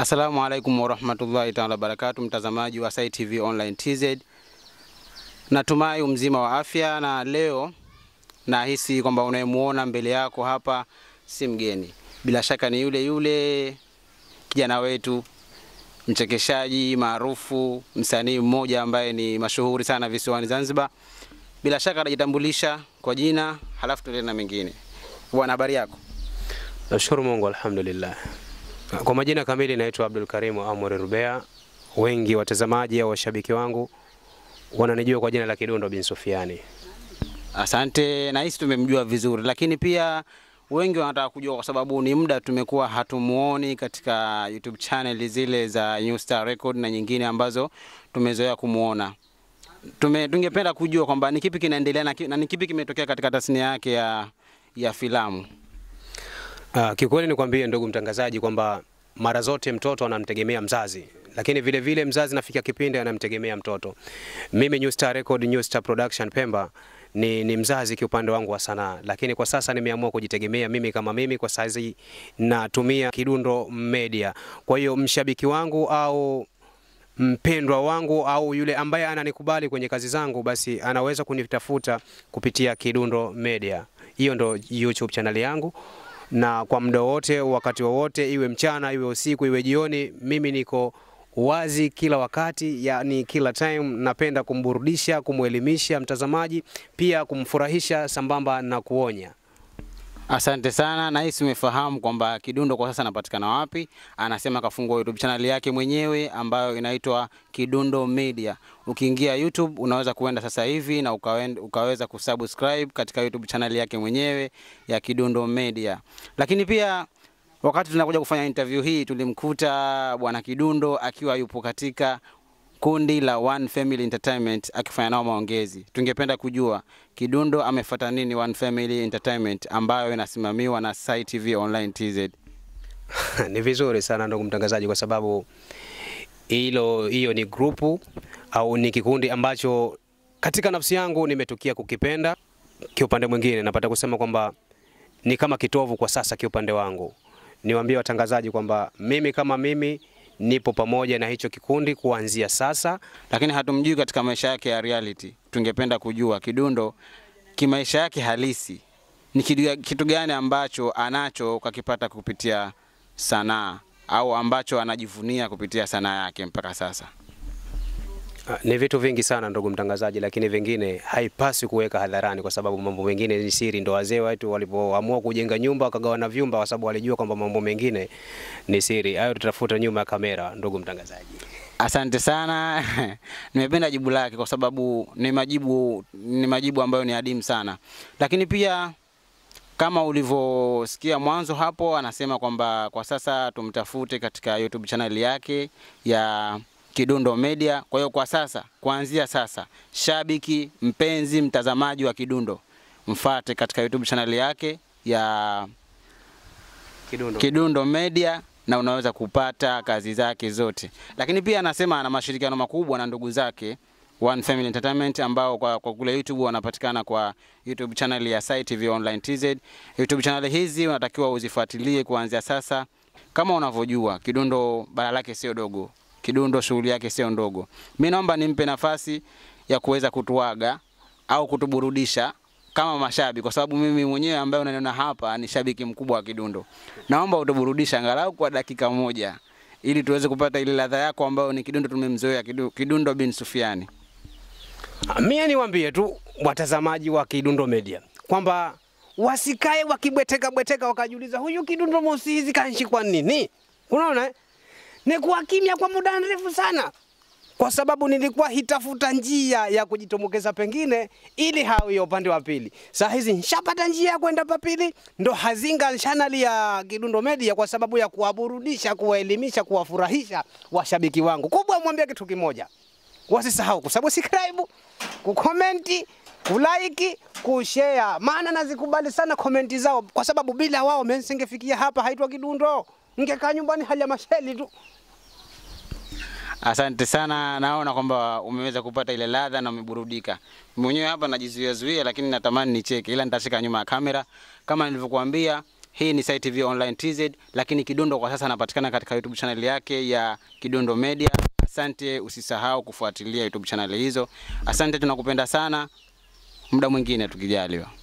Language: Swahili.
Assalamu alaikum warahmatullahi taala wabarakatu, mtazamaji wa Sai TV Online TZ, natumai mzima wa afya, na leo nahisi kwamba unayemuona mbele yako hapa si mgeni, bila shaka ni yule yule kijana wetu mchekeshaji maarufu, msanii mmoja ambaye ni mashuhuri sana visiwani Zanzibar. Bila shaka atajitambulisha kwa jina, halafu tuendelee na mengine. Bwana, habari yako? Nashukuru Mungu, alhamdulillah. Kwa majina kamili naitwa Abdul Karimu Amuri Rubea. Wengi watazamaji au washabiki wangu wananijua kwa jina la Kidundo bin Sufiani. Asante, nahisi tumemjua vizuri, lakini pia wengi wanataka kujua, kwa sababu ni muda tumekuwa hatumuoni katika YouTube channel zile za New Star Record na nyingine ambazo tumezoea kumuona. Tume, tungependa kujua kwamba ni kipi kinaendelea na, ki- na ni kipi kimetokea katika tasnia yake ya, ya filamu. Uh, kiukweli nikwambie ndugu mtangazaji kwamba mara zote mtoto anamtegemea mzazi, lakini vile vile mzazi nafikia kipindi anamtegemea mtoto. Mimi New Star Record, New Star Production Pemba ni, ni mzazi kiupande wangu wa sanaa, lakini kwa sasa nimeamua kujitegemea mimi kama mimi. Kwa saizi natumia Kidundo Media. Kwa hiyo mshabiki wangu au mpendwa wangu au yule ambaye ananikubali kwenye kazi zangu, basi anaweza kunitafuta kupitia Kidundo Media. Hiyo ndo YouTube channel yangu, na kwa muda wote, wakati wowote, iwe mchana, iwe usiku, iwe jioni, mimi niko wazi kila wakati, yani kila time. Napenda kumburudisha, kumwelimisha mtazamaji, pia kumfurahisha sambamba na kuonya. Asante sana, nahisi umefahamu kwamba Kidundo kwa sasa anapatikana wapi. Anasema kafungua YouTube channel yake mwenyewe ambayo inaitwa Kidundo Media. Ukiingia YouTube unaweza kuenda sasa hivi na ukawen- ukaweza kusubscribe katika YouTube channel yake mwenyewe ya Kidundo Media. Lakini pia wakati tunakuja kufanya interview hii tulimkuta bwana Kidundo akiwa yupo katika kundi la One Family Entertainment akifanya nao maongezi. Tungependa kujua Kidundo amefuata nini One Family Entertainment ambayo inasimamiwa na Sai TV Online TZ. ni vizuri sana ndugu mtangazaji, kwa sababu hilo hiyo ni grupu au ni kikundi ambacho katika nafsi yangu nimetukia kukipenda. Kiupande mwingine napata kusema kwamba ni kama kitovu kwa sasa kiupande wangu. Niwaambie watangazaji kwamba mimi kama mimi nipo pamoja na hicho kikundi kuanzia sasa. Lakini hatumjui katika maisha yake ya reality. Tungependa kujua Kidundo kimaisha yake halisi ni kitu, kitu gani ambacho anacho kakipata kupitia sanaa au ambacho anajivunia kupitia sanaa yake mpaka sasa. Ah, Ni vitu vingi sana ndugu mtangazaji, lakini vingine haipaswi kuweka hadharani kwa sababu mambo mengine ni siri. Ndo wazee wetu walipoamua kujenga nyumba wakagawana vyumba, kwa sababu walijua kwamba mambo mengine ni siri. Hayo tutafuta nyuma ya kamera, ndugu mtangazaji. Asante sana. Nimependa jibu lake kwa sababu ni majibu ni majibu ambayo ni adimu sana. Lakini pia kama ulivyosikia mwanzo hapo, anasema kwamba kwa sasa tumtafute katika YouTube channel yake ya Kidundo Media. Kwa hiyo kwa sasa, kuanzia sasa, shabiki mpenzi, mtazamaji wa Kidundo, mfate katika YouTube channel yake ya Kidundo. Kidundo Media na unaweza kupata kazi zake zote, lakini pia anasema ana mashirikiano makubwa na ndugu zake One Family Entertainment ambao kwa, kwa kule YouTube wanapatikana kwa YouTube channel ya Sai TV Online TZ. YouTube channel hizi unatakiwa uzifuatilie kuanzia sasa. Kama unavyojua Kidundo bara lake sio dogo, Kidundo shughuli yake sio ndogo. Mimi naomba nimpe nafasi ya kuweza kutuaga au kutuburudisha kama mashabiki, kwa sababu mimi mwenyewe ambaye unaniona hapa ni shabiki mkubwa wa Kidundo. Naomba utuburudishe angalau kwa dakika moja, ili tuweze kupata ile ladha yako ambayo ni Kidundo tumemzoea, Kidu- Kidundo bin Sufiani. Mie niwaambie tu watazamaji wa Kidundo Media kwamba wasikae wakibweteka bweteka wakajiuliza huyu Kidundo Mosi hizi kanshikwa nini? Unaona, eh? ni kuwa kimya kwa muda mrefu sana, kwa sababu nilikuwa hitafuta njia ya kujitumbukiza pengine ili hawi ya upande wa pili. Saa hizi nshapata njia ya kwenda papili, ndo hazinga chaneli ya Kidundo Media kwa sababu ya kuwaburudisha, kuwaelimisha, kuwafurahisha washabiki wangu. Kubwa mwambie kitu kimoja, wasisahau kusubscribe, kukomenti, kulike, kushare, maana nazikubali sana komenti zao, kwa sababu bila wao mimi nisingefikia hapa, haitwa Kidundo, ningekaa nyumbani hali ya masheli tu. Asante sana, naona kwamba umeweza kupata ile ladha na umeburudika. Mwenyewe hapa najizuia zuia, lakini natamani nicheke, ila nitacheka nyuma ya kamera. Kama nilivyokuambia, Hii ni Sai TV Online TZ, lakini Kidundo kwa sasa anapatikana katika YouTube channel yake ya Kidundo Media. Asante, usisahau kufuatilia YouTube channel hizo. Asante, tunakupenda sana. Muda mwingine tukijaliwa.